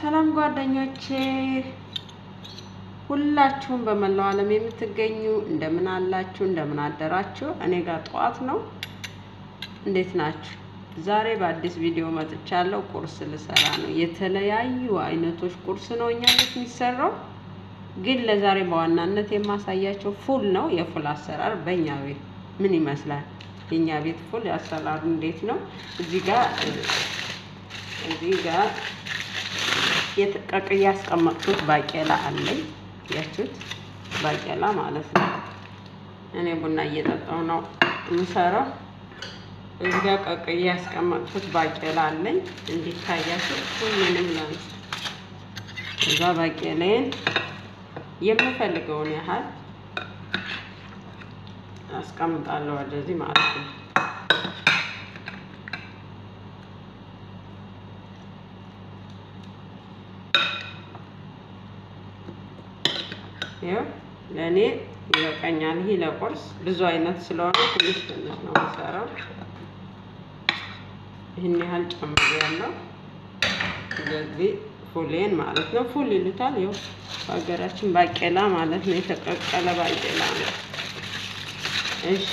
ሰላም ጓደኞቼ ሁላችሁም በመላው ዓለም የምትገኙ እንደምን አላችሁ? እንደምን አደራችሁ? እኔ ጋር ጠዋት ነው። እንዴት ናችሁ? ዛሬ በአዲስ ቪዲዮ መጥቻለሁ። ቁርስ ልሰራ ነው። የተለያዩ አይነቶች ቁርስ ነው እኛ ቤት የሚሰራው፣ ግን ለዛሬ በዋናነት የማሳያቸው ፉል ነው። የፉል አሰራር በእኛ ቤት ምን ይመስላል? የእኛ ቤት ፉል አሰራሩ እንዴት ነው? እዚህ ጋር እዚህ ጋር የተቀቅዬ ያስቀመጥኩት ባቄላ አለኝ። ያችሁት ባቄላ ማለት ነው። እኔ ቡና እየጠጣሁ ነው የምሰራው። እዚህ ጋር ቀቅዬ ያስቀመጥኩት ባቄላ አለኝ። እንዲታያችሁ ሁሉንም ላንስ። እዛ ባቄላዬን የምፈልገውን ያህል አስቀምጣለሁ ወደዚህ ማለት ነው። ይኸው ለእኔ ይበቃኛል። ይህ ለቁርስ ብዙ አይነት ስለሆነ ትንሽ ትንሽ ነው የምሰራው። ይህን ያህል ጨምሬያለሁ። ስለዚህ ፉሌን ማለት ነው። ፉል ይሉታል። ይኸው በሀገራችን ባቄላ ማለት ነው። የተቀቀለ ባቄላ ነው። እሺ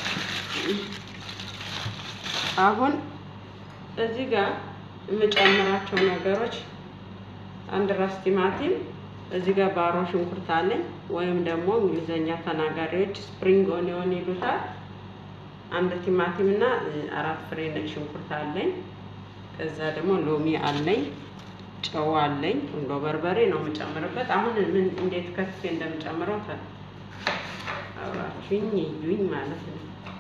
አሁን እዚህ ጋር የምጨምራቸው ነገሮች አንድ ራስ ቲማቲም እዚህ ጋር ባሮ ሽንኩርት አለኝ ወይም ደግሞ እንግሊዘኛ ተናጋሪዎች ስፕሪንግ ኦኒዮን ይሉታል። አንድ ቲማቲም እና አራት ፍሬ ነጭ ሽንኩርት አለኝ። ከዛ ደግሞ ሎሚ አለኝ፣ ጨው አለኝ፣ ቁንዶ በርበሬ ነው የምጨምርበት። አሁን ምን እንዴት ከትፌ እንደምጨምረው አብራችሁኝ እዩኝ ማለት ነው።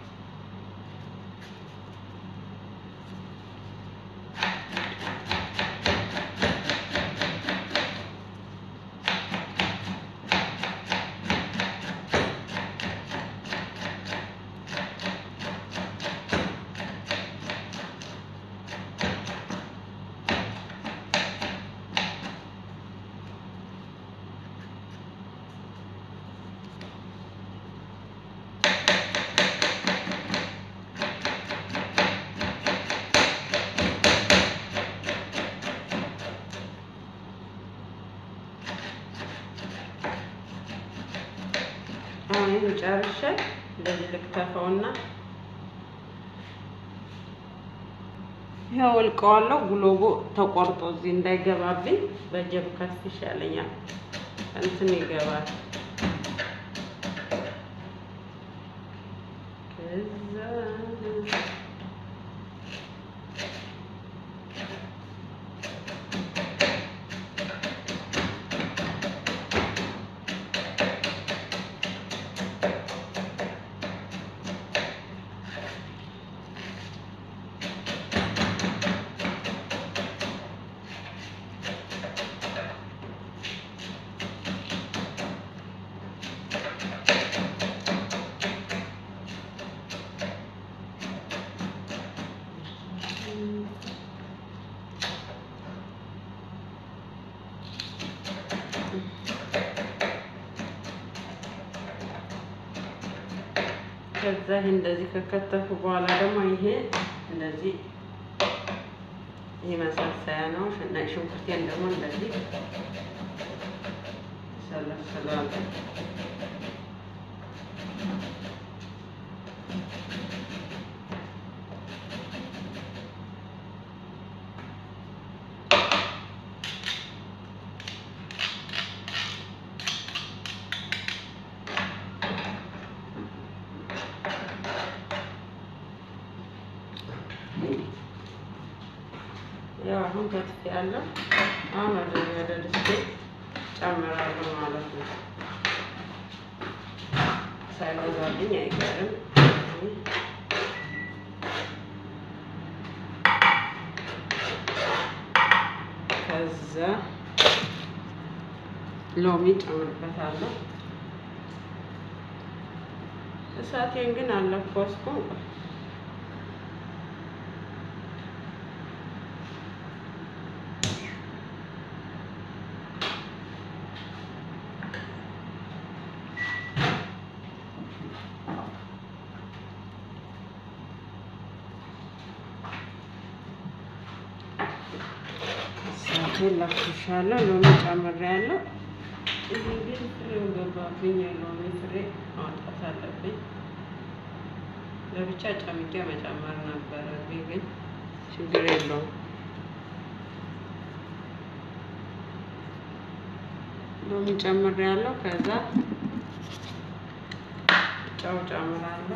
አሁን ጨርሼ እንደዚህ ልክተፈውና ይኸው እልቀዋለሁ። ጉሎቦ ተቆርጦ እዚህ እንዳይገባብኝ በጀብ ከፍ ይሻለኛል። እንትን ይገባል። ከዛ ከዛ ይሄ እንደዚህ ከከተፉ በኋላ ደግሞ ይሄ እንደዚህ ይሄ መሳሰያ ነው። ነጭ ሽንኩርቴን ደግሞ እንደዚህ ሰለስላለሁ። ያው አሁን ከትፍ ያለው አሁን ወደ ወደ ድስቴ ጨምራለሁ ማለት ነው። ሳይበዛብኝ አይቀርም። ከዛ ሎሚ ጨምርበታለሁ። እሳቴን ግን አለኮስኩም። እሳቱን ለኩሻለሁ። ሎሚ ጨምሬያለሁ። ይህ ግን ፍሬው ገባብኝ። የሎሚ ፍሬ ማውጣት አለብኝ። ለብቻ ጨምቄ መጨመር ነበረብኝ፣ ግን ችግር የለውም። ሎሚ ጨምሬያለሁ። ከዛ ጨው ጨምራለሁ።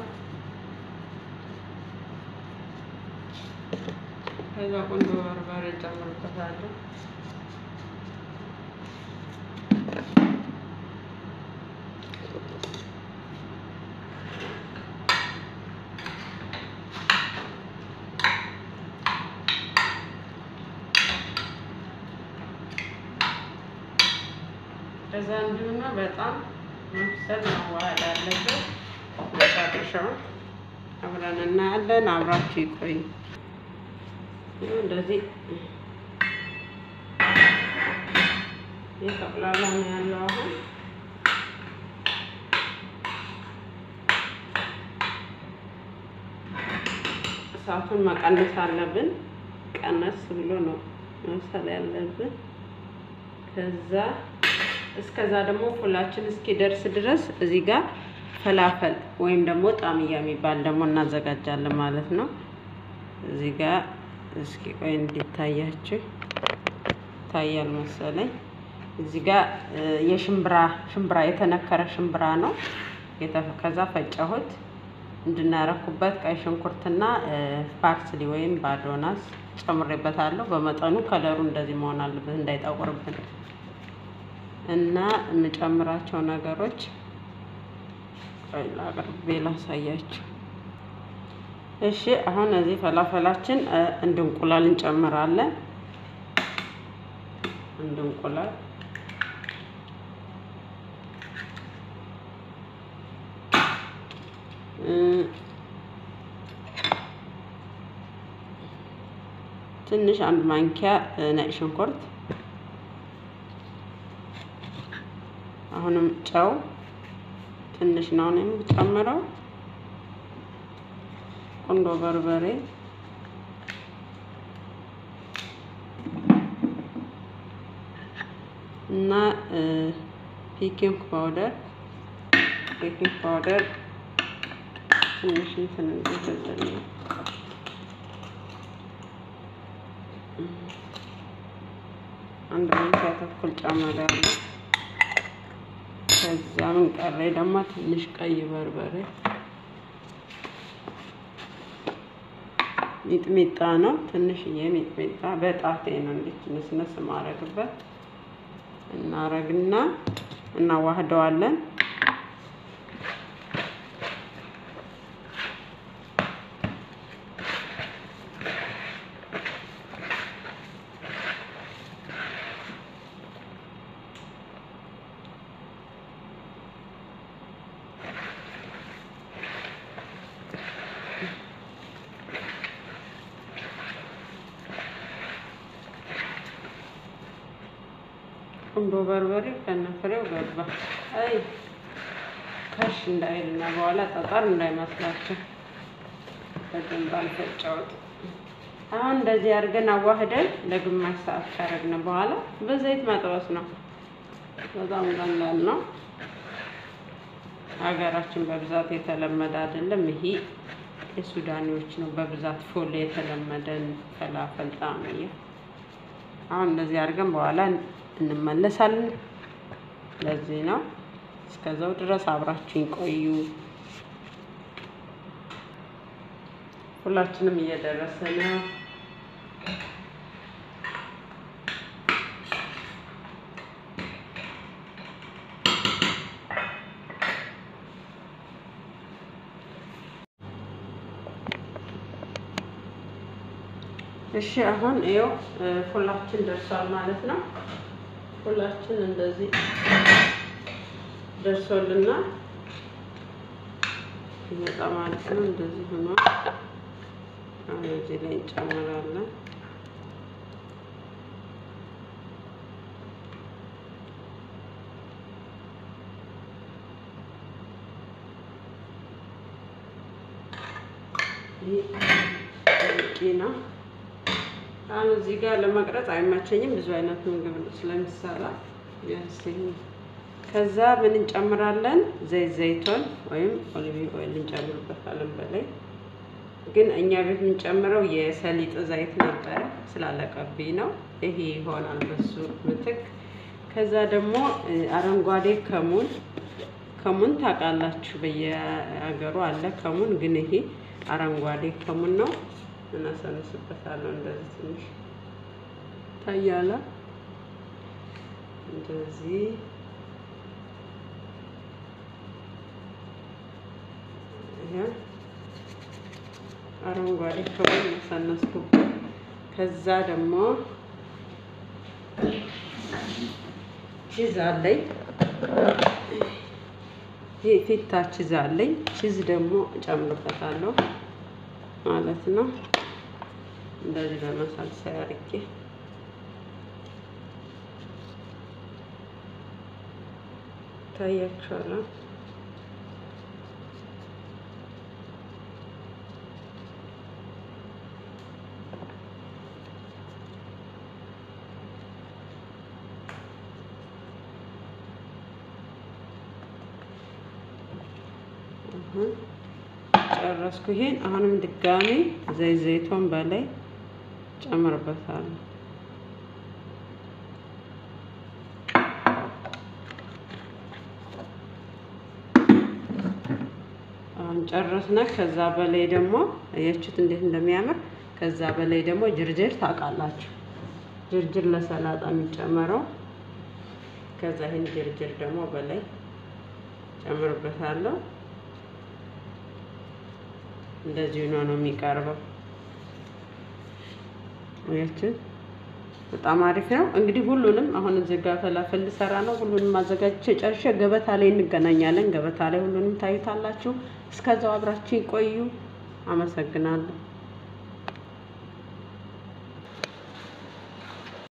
ከዛ ቁንዶ በርበሬ ጨምርበታለሁ። ከዛ እንዲሁና በጣም መብሰል መዋሃድ አለበት። መጨረሻውን አብረን እናያለን። አብራችሁ ይቆዩ። እንደዚህ የተቁላላ ነው ያለው። አሁን እሳቱን መቀነስ አለብን። ቀነስ ብሎ ነው መብሰል ያለብን። ከዛ እስከዛ ደግሞ ፉላችን እስኪደርስ ድረስ እዚህ ጋር ፈላፈል ወይም ደግሞ ጣምያ የሚባል ደግሞ እናዘጋጃለን ማለት ነው። እዚህ ጋር እስኪ ቆይ እንዲታያችሁ ይታያል መሰለኝ። እዚህ ጋር የሽምብራ ሽምብራ የተነከረ ሽምብራ ነው። ከዛ ፈጨሁት እንድናረኩበት ቀይ ሽንኩርትና ፓርስሊ ወይም ባዶናስ ጨምሬበታለሁ። በመጠኑ ከለሩ እንደዚህ መሆን አለበት እንዳይጠቁርብን እና የምጨምራቸው ነገሮች አቅርቤ ላሳያችሁ። እሺ አሁን እዚህ ፈላፈላችን እንድ እንቁላል እንጨምራለን። እንድ እንቁላል ትንሽ አንድ ማንኪያ ነጭ ሽንኩርት፣ አሁንም ጨው ትንሽ ነው የምጨምረው። ቁንዶ በርበሬ እና ቤኪንግ ፓውደር ቤኪንግ ፓውደር ትንሽ እንትን እንዲልልን አንድ ማንኪያ ተኩል ጨምሬያለሁ። ከዛ ምን ቀረኝ ደግሞ ትንሽ ቀይ በርበሬ ሚጥሚጣ ነው። ትንሽዬ ሚጥሚጣ በጣቴ ነው እንዲች ንስንስ ማረግበት እናረግና እናዋህደዋለን። ቁንዶ በርበሬ ከነፍሬው ገባ። አይ ከሽ እንዳይልና በኋላ ጠጠር እንዳይመስላቸው በደንብ አልፈጨሁት። አሁን እንደዚህ አድርገን አዋህደን ለግማሽ ሰዓት ካረግን በኋላ በዘይት መጥበስ ነው። በጣም ቀላል ነው። ሀገራችን በብዛት የተለመደ አይደለም። ይሄ የሱዳኔዎች ነው በብዛት ፎሌ የተለመደን ፈላፈል ጣምያ። አሁን እንደዚህ አድርገን በኋላ እንመለሳለን። ለዚህ ነው። እስከዛው ድረስ አብራችሁኝ ቆዩ። ሁላችንም እየደረሰ ነው። እሺ አሁን ይኸው ፉላችን ደርሷል ማለት ነው። ፉላችን እንደዚህ ደርሶልናል ይመጣ ማለት ነው። እንደዚህ ሆኗል። አሁን እዚህ ላይ እንጨምራለን። ይህ ነው አሁን እዚህ ጋር ለመቅረጽ አይመቸኝም፣ ብዙ አይነት ምግብ ስለሚሰራ ያስኝ። ከዛ ምን እንጨምራለን? ዘይት ዘይቶን ወይም ኦሊቭ ኦይል እንጨምርበታለን በላይ ግን እኛ ቤት የምንጨምረው የሰሊጥ ዘይት ነበረ ስላለቀብኝ ነው። ይሄ ይሆናል በሱ ምትክ። ከዛ ደግሞ አረንጓዴ ከሙን ከሙን ታውቃላችሁ፣ በየሀገሩ አለ ከሙን። ግን ይሄ አረንጓዴ ከሙን ነው። እናሰንስበታለሁ እንደዚህ ትንሽ ታያለ። እንደዚህ አረንጓዴ ከሙን መሰነስኩበት። ከዛ ደግሞ ቺዝ አለኝ ይህ ፊታ ቺዝ አለኝ። ቺዝ ደግሞ እጨምርበታለሁ ማለት ነው። እንደዚህ በመሳልሰያ አድርጌ ታያችኋለሁ። ጨረስኩ። ይሄን አሁንም ድጋሚ ዘይት ዘይቶን በላይ ጨምርበታለሁ። አሁን ጨረስነ። ከዛ በላይ ደግሞ አያችሁት እንዴት እንደሚያምር። ከዛ በላይ ደግሞ ጅርጅር ታውቃላችሁ፣ ጅርጅር ለሰላጣ የሚጨመረው። ከዛ ይህን ጅርጅር ደግሞ በላይ ጨምርበታለሁ። እንደዚህ ሆኖ ነው የሚቀርበው። አያችሁ በጣም አሪፍ ነው። እንግዲህ ሁሉንም አሁን እዚህ ጋር ፈላፈል ልሰራ ነው። ሁሉንም አዘጋጅቼ ጨርሼ ገበታ ላይ እንገናኛለን። ገበታ ላይ ሁሉንም ታዩታላችሁ። እስከዛው አብራችሁ ይቆዩ። አመሰግናለሁ።